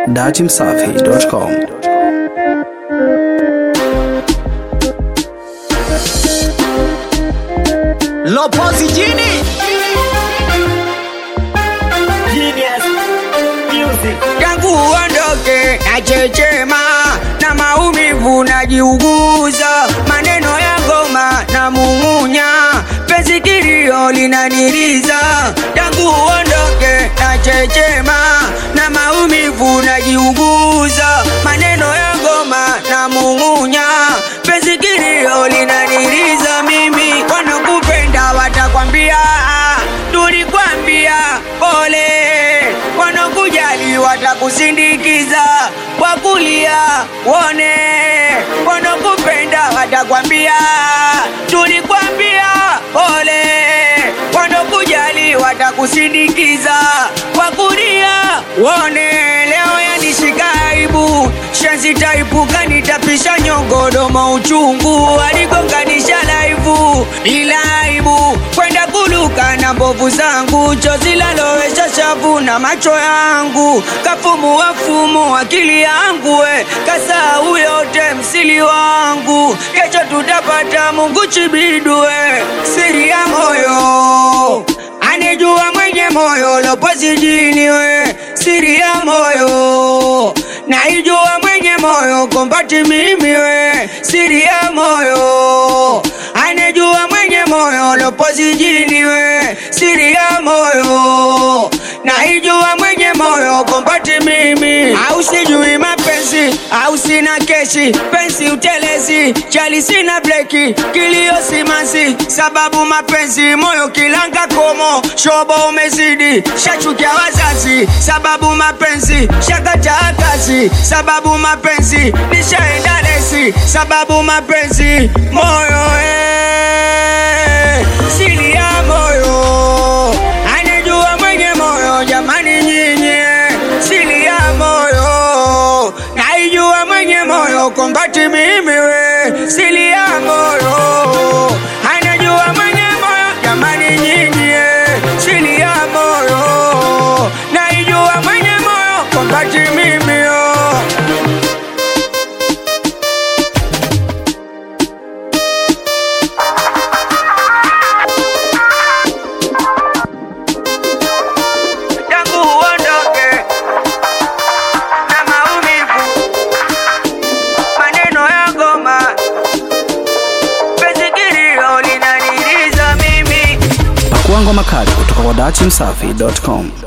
datimsafi.com. Lopozi jini tangu uondoke na chechema na maumivu najiuguza, maneno ya ngoma na mumunya, penzi kilio linaniliza. Tangu uondoke na chechema na maumivu najiuguza, maneno ya ngoma na mumunya, penzi kilio linaniliza. Mimi wanakupenda watakwambia tulikwambia pole, wanakujali watakusindikiza kwa kulia wone, wanakupenda watakwambia tulikwambia pole, wanakujali watakusindikiza kwa kulia wone. Leo yanishika aibu, shenzi taipuka, nitapisha nyongodomo uchungu, aligonganisha laivu ila aibu kwenda kuluka na mbovu zangu, chozi lalowesha shavu na macho yangu, kafumu wafumu akili yangu, we kasahau yote msili wangu, kesho tutapata Mungu chibidwe, siri ya moyo anijua mwenye moyo lopozi jini we, siri ya moyo naijua mwenye moyo kombati mimi we, siri ya moyo anijua mwenye moyo lopozi jini we, siri ya moyo naijua mwenye moyo kombati mimi, au sijui mapenzi au sina keshi, pensi utelezi, chali sina breki, kilio simanzi, sababu mapenzi moyo kilanga komo, shobo umezidi, shachukia wazazi, sababu mapenzi shakataa kazi, sababu mapenzi nishaenda lesi, sababu mapenzi moyo eh, siri ya moyo anijua mwenye moyo jamani, nyinyi siri ya moyo naijua mwenye moyo kombati mimi we siri ya moyo anajua mwenye moyo jamani, nyinyi siri ya moyo naijua mwenye moyo kombati mimi yo tangu uondoke na maumivu, maneno ya ngoma, penzi kilio linaniliza mimi Pakua ngoma kali kutoka kwa datimsafi.com.